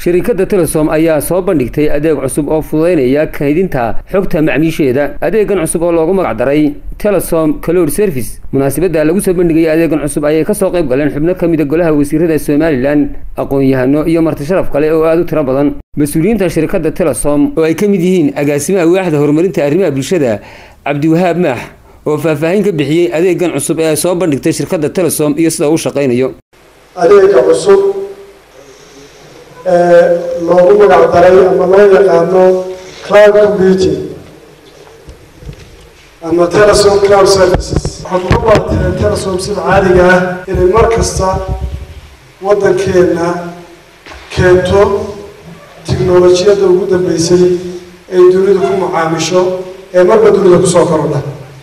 shirkadda telesom ayaa soo bandhigtay adeeg cusub oo fududaynaya kaydinta xogta macmiisheeda adeegan cusub oo loogu magac daray telesom cloud service munaasabadda lagu soo bandhigayay adeegan cusub ayay kasoo qayb galeen xubno ka mida golaha wasiirada somalilan aqoon-yahano iyo marti sharaf kale oo aada u tiro badan mas-uuliyiinta shirkadda telesom oo ay ka mid yihiin agaasimaha waaxda horumarinta arrimaha bulshada cabdiwahaab maax oo faahfaahin ka bixiyey adeegan cusub ee ay soo bandhigtay shirkadda telesom iyo sida uu shaqaynayo adeega cusub ee loogu magac daray ama loo yaqaano cloud computing ama telesom cloud services waxaad uga baateen telesom sida caadiga ah inay mar kasta waddankeena keento tiknolojiyadda ugu dambeysay ay dunidu ku macaamisho ee marba dunida kusoo korodha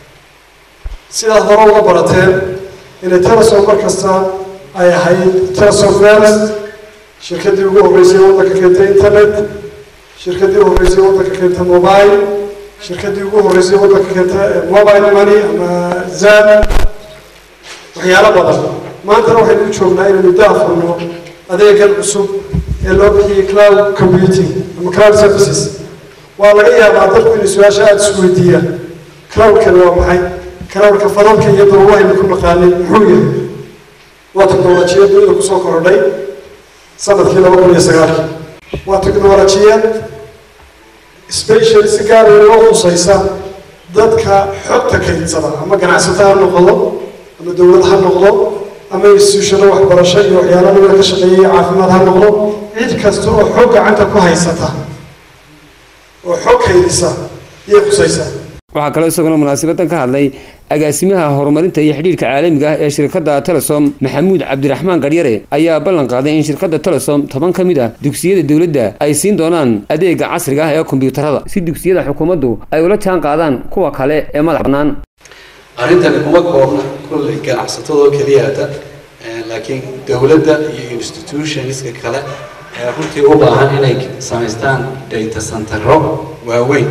sidaad hore uga barateen inay telesom mar kasta ay ahayd telesom first shirkaddii ugu horreysay waddanka keentay internet shirkaddii ugu horreysay waddanka keentay mobile shirkaddii ugu horreysay waddanka keentay mobile money ama zan waxyaalo badan maantana waxaynu u joognaa inaynu daafurno adeegan cusub ee loo bixiyey cloud computing ama cloud services waa laga yaabaa dadku inay su-aasha aada isu weydiiyaan cloudkani waa maxay cloudka fadalka iyo daruurahaynu ku naqaanay muxuu yahay waa teknolojiyad dunida kusoo korodhay sanadkii laba kun iyo sagaalkii waa teknolojiyad special si gaar loo khusaysa dadka xogta kaydsada ama ganacsato ha noqdo ama dowlad ha noqdo ama instituushano waxbarasho iyo waxyaala nabada ka shaqeeyay caafimaad ha noqdo cid kasta oo xog gacanta ku haysata oo xog kaydisa iyay khusaysaa waxaa kaloo isaguna munaasabadan ka hadlay agaasimaha horumarinta iyo xidhiirka caalamiga ah ee shirkadda telesom maxamuud cabdiraxmaan garyare ayaa ballan qaaday in shirkadda telesom toban ka mid ah dugsiyada dowladda ay siin doonaan adeega casriga ah ee kombiyuutarada si dugsiyada xukuumaddu ay ula jaan qaadaan kuwa kale ee madax bannaan arrintani kuma koobna kolley ganacsatadoo keliyaata laakiin dowladda iyo institutionska kale ee runtii u baahan inay samaystaan data centero waaweyn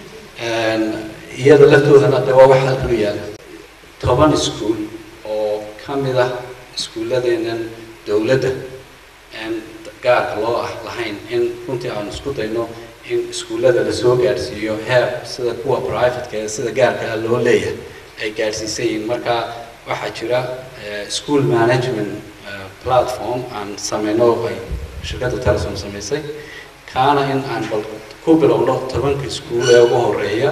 iyada laftoodana de waa wax halkan u yaala toban iskuol oo ka mid ah iskuulladeennan dowladda aan gaarka loo ah lahayn in runtii aanu isku dayno in iskuullada lasoo gaadhsiiyo heer sida kuwa privateka ee sida gaarka ah loo leeyahay ay gaadhsiisan yihiin marka waxaa jira school management platform aan sameyno ay shirkadda telesom samaysay kaana in aan bal ku bilowno tobanka iskuul ee ugu horeeya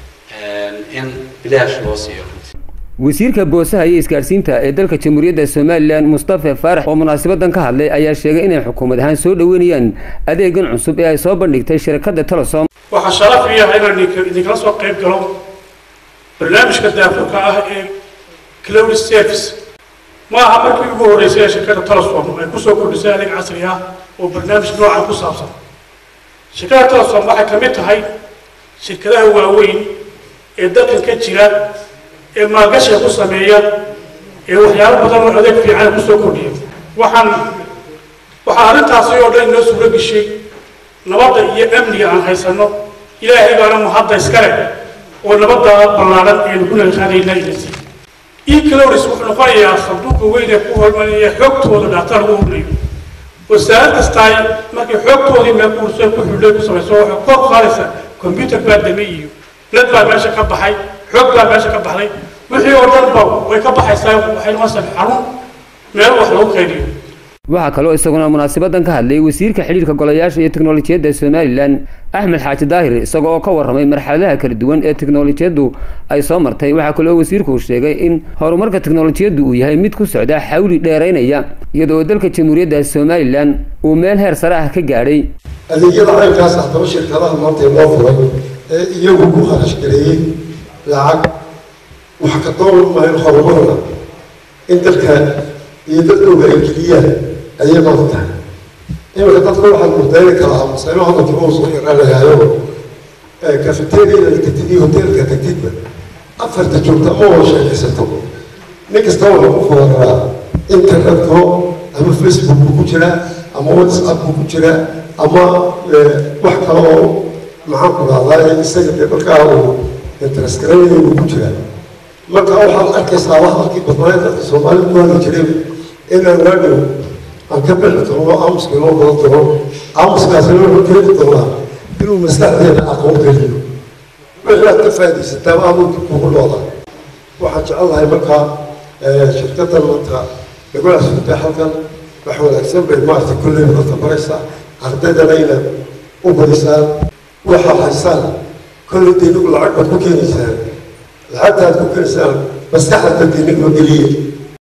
in bilaash loo siiyo wasiirka boosaha iyo isgaadhsiinta ee dalka jamhuuriyadda somalilan mustafa faarax oo munaasabadan ka hadlay ayaa sheegay inay xukuumad ahaan soo dhoweynayaan adeegan cusub ee ay soo bandhigtay shirkadda telesom waxaa sharaf iyaha inaan idinkala soo qayb galo barnaamijka daafurka ah ee cloud service ma aha markii ugu horreysay ee shirkadda telesom ay kusoo kordhisay adeeg casri ah oo barnaamij noocan ku saabsan shirkadda telesom waxay ka mid tahay shirkadaha waaweyn ee dalkan ka jira ee maalgashiga ku sameeya ee waxyaalo badan oo adeeg fiican kusoo kordhiya waxaan waxaa arrintaasi oo dhan inoo suuro geshay nabadda iyo amniga aan haysanno ilaahay baana mahadda iskale oo nabadda ballaaran aynu ku nalqaadayna inasi ecloris wuxuu noqonayaa sanduuqa weyn ee ku hormarinaya xogtooda dhaata lagu hornayo wasaarad kastaay markay xoogtoodii meel kuurso ku xidhay ku samayso waxay kor qaadaysaa computer baa damay iyo led baa meesha ka baxay xoog baa meesha ka baxday wixii oo dhan ba way ka baxaysaa waxay noqonaysaa xarun meel wax lagu qaydiyo waxaa kaloo isaguna munaasabadan ka hadlay wasiirka xidhiirka golayaasha iyo teknolojiyadda somalilan axmed xaaji daahir isaga oo ka warramay marxaladaha kala duwan ee teknolojiyaddu ay soo martay waxaa kaloo wasiirku uu sheegay in horumarka teknolojiyaddu uu yahay mid ku socda xawli dheeraynaya iyadoo dalka jamhuuriyadda somalilan uu meel heer sare ah ka gaadhay adeegyada caynkaas haddaba shirkadaha maanta loo furay ee iyagu ku kharash gareeyey lacag wax ka doolan maayo horumarna in dalka iyo dadkooga ay geliyaan ayay maanta tahay iminka dadka waxaad murdayni karaa masayno hadalkii uu soo yaraanayaayo kafeteriada tagtid iyo hoteelka tagtidba afarta joogta ama wada sheekaysato nin kasta wuxuu ku fooraraa internetko ama facebook buu ku jiraa ama whatsapp buu ku jiraa ama wax kale oo maxaan ku dhahdaa isaga dee markaa uu interest garanaya buu ku jiraa marka waxaad arkaysaa wax halkii badnaaye dadka soomaalida ku hadli jiray inaan waadhow aan ka bixi doono aamuska inoo badan doono aamuskaasina wuxuu keeni doonaa inuu maskaxdeena aqoon geliyo wixii aad ka faa'iidaysataa aamuu kugu dhooda waxaan jecelahay markaa shirkaddan maanta lagu casuubtay halkan wax wanaagsan bay maaragtay kulley horta baraysaa ardaydana inaad u barisaan waxaa haysaan kolley dee inagu lacag baad ku keenaysaan lacagtaad ku keenaysaan maskaxda dadka inagoo geliya